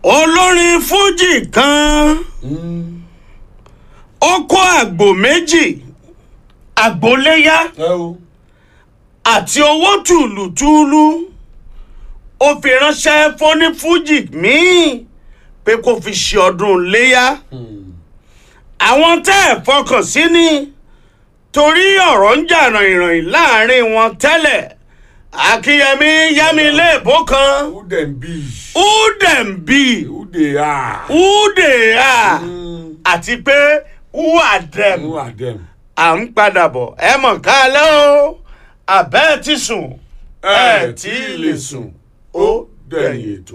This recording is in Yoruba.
olórin fújì kan ó kó àgbò méjì àgbóléyá ẹ o àti owó tùlùtùlù ó fi ránṣẹ́ fóní fújì míì pé kó fi ṣe ọdún léyà àwọn tẹ́ ẹ̀ fọkàn sí ni torí ọ̀rọ̀ ń jà ràìnràìn láàrin wọn tẹ́lẹ̀ akínyẹmí yẹmi léèbó kan who dem be udembi who dey are udea àti pé who are them who are dem. à ń padà bọ̀ ẹ mọ̀ ká lẹ́ o àbẹ́ ti sùn ẹ tí ì lè sùn ó dẹ̀yìn ètò.